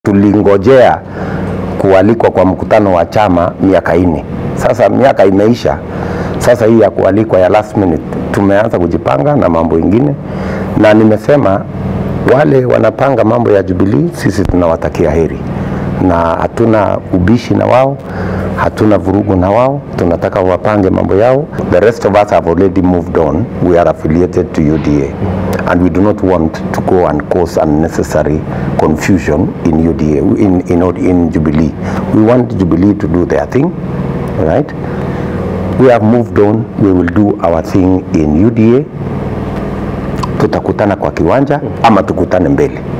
tulingojea kualikwa kwa mkutano wa chama miaka nne. Sasa miaka imeisha, sasa hii ya kualikwa ya last minute tumeanza kujipanga na mambo ingine, na nimesema wale wanapanga mambo ya Jubilee, sisi tunawatakia heri na hatuna ubishi na wao, hatuna vurugu na wao, tunataka wapange mambo yao. The rest of us have already moved on. We are affiliated to UDA and we do not want to go and cause unnecessary confusion in UDA, in, in, in Jubilee. We want Jubilee to do their thing, right? We have moved on. We will do our thing in UDA. Tutakutana kwa kiwanja ama tukutane mbele.